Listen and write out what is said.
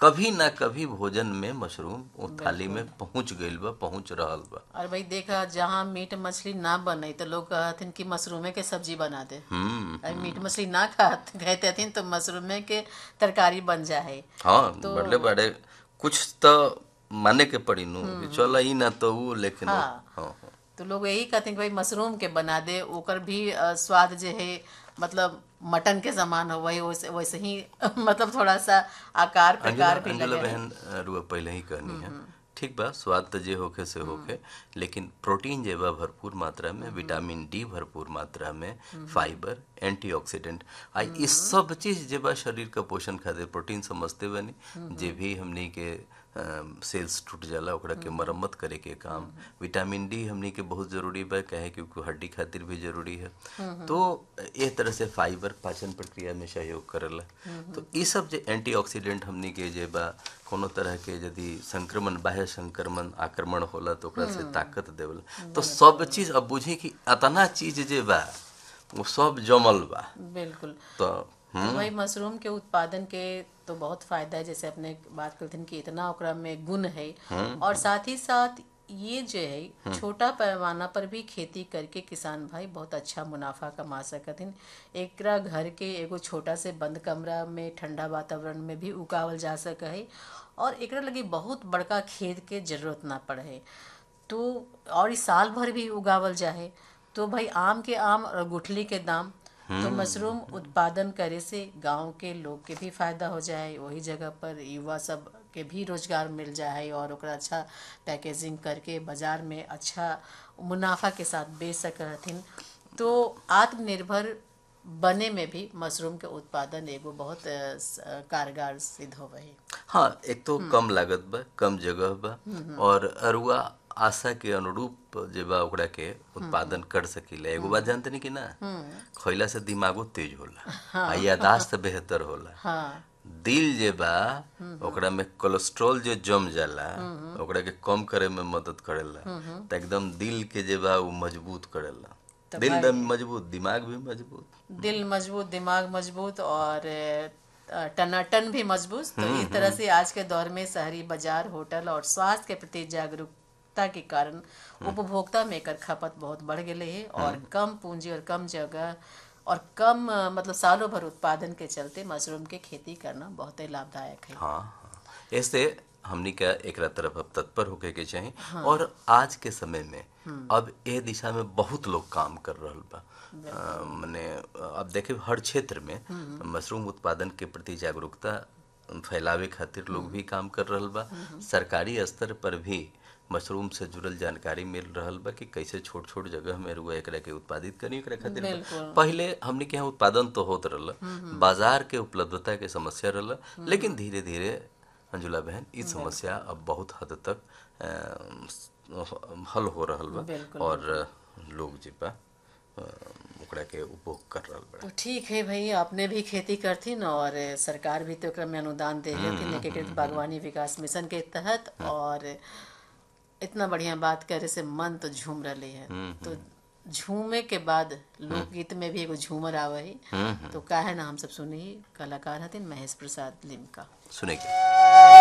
कभी ना कभी भोजन में मशरूम वो थाली में पहुंच गईल बा पहुंच रहल बा और भाई देखा जहाँ मीट मछली ना बने तो लोग कहथिन कि मशरूमे के सब्जी बना दे हम्म अरे मीट मछली ना खात कहते हथिन तो मशरूमे के तरकारी बन जाए हाँ बड़े बड़े कुछ तो माने के पड़ी नु कि चल ई ना तो वो लेकिन वो- हाँ। हाँ हाँ तो लोग यही कहते हैं कि भाई मशरूम के बना दे ओकर भी अ, स्वाद जो है मतलब मटन के समान हो वही वैसे वैसे ही मतलब थोड़ा सा आकार अंजुला प्रकार भी अंजुला लगे बहन रुआ पहले ही कहनी है ठीक बा स्वाद तो जे होखे से होखे लेकिन प्रोटीन जे बा भरपूर मात्रा में विटामिन डी भरपूर मात्रा में फाइबर एंटीऑक्सीडेंट आ ई सब चीज जे बा शरीर का पोषण खातिर प्रोटीन समझते बनी जे भी हमनी के सेल्स टूट जाला ओकरा के मरम्मत करे के काम विटामिन डी हमनी के बहुत जरूरी बा काहे क्योंकि हड्डी खातिर भी जरूरी है तो ए तरह से फाइबर पाचन प्रक्रिया में सहयोग करेला तो ई सब जे एंटीऑक्सीडेंट हमनी के जे बा कोनो तरह के यदि संक्रमण बाह्य संक्रमण आक्रमण होला तो ओकरा से ताकत देवला तो सब चीज अब बुझी कि अतना चीज जे बा वो सब जमल बा बिल्कुल तो तो भाई मशरूम के उत्पादन के तो बहुत फायदा है जैसे अपने बात करते हैं कि इतना ओकरा में गुण है और साथ ही साथ ये जो है छोटा पैमाना पर भी खेती करके किसान भाई बहुत अच्छा मुनाफा कमा सकथिन एकरा घर के एगो छोटा से बंद कमरा में ठंडा वातावरण में भी उगावल जा सक है और एकरा लगी बहुत बड़का खेत के जरूरत ना पड़े तो और ई साल भर भी उगावल जाए तो भाई आम के आम और गुठली के दाम तो मशरूम उत्पादन करे से गांव के लोग के भी फायदा हो जाए वही जगह पर युवा सब के भी रोजगार मिल जाए और ओकरा अच्छा पैकेजिंग करके बाजार में अच्छा मुनाफा के साथ बेच सकथिन तो आत्मनिर्भर बने में भी मशरूम के उत्पादन एगो बहुत अ, स- कारगर सिद्ध होवे है हाँ एक तो कम लागत बा कम जगह बा और अरुआ आशा के अनुरूप जे बा ओकरा के उत्पादन कर सकीला एगो बात जानते नहीं कि ना खइला से दिमागो तेज होला आ यादाश्त बेहतर होला हाँ दिल जे बा ओकरा में कोलेस्ट्रॉल जो जम जाला ओकरा के कम करे में मदद करेला तो एकदम दिल के जे बा वो मजबूत करेला दिल दम मजबूत दिमाग भी मजबूत दिल मजबूत दिमाग मजबूत और अ, टनाटन भी मजबूत तो इस तरह से आज के दौर में शहरी बाजार होटल और स्वास्थ्य के प्रति जागरूकता के कारण उपभोक्ता में एकर खपत बहुत बढ़ गए है और कम पूंजी और कम जगह और कम अ, मतलब सालों भर उत्पादन के चलते मशरूम के खेती करना बहुत ही लाभदायक है हाँ हाँ ऐसे हमनी का एकरा तरफ अब तत्पर होके के चाही और आज के समय में अब ए दिशा में बहुत लोग काम कर रहल बा अ, मने अब देखे हर क्षेत्र में मशरूम उत्पादन के प्रति जागरूकता फैलावे खातिर लोग भी काम कर रहल बा सरकारी स्तर पर भी मशरूम से जुड़ल जानकारी मिल रहल बा कि कैसे छोट छोट जगह में रुआ एकरा के उत्पादित करी एकरा खातिर बिल्कुल। पहले हमने के यहाँ उत्पादन तो होत रहल बाजार के उपलब्धता के समस्या रहल लेकिन धीरे धीरे अंजुला बहन ई समस्या अब बहुत हद तक अ, हल हो रहल बा बिल्कुल, और लोग जे बा अ, ओकरा के उपभोग कर रहल बा तो ठीक है भाई आपने भी खेती करथिन और सरकार भी तो एकरा में अनुदान दे हथिन एकीकृत बागवानी विकास मिशन के तहत और इतना बढ़िया बात करे से मन तो झूम रहे है तो झूमे के बाद लोकगीत में भी एगो झूमर आवे है तो काहे ना हम सब सुनी कलाकार हथिन महेश प्रसाद लिमका सुने के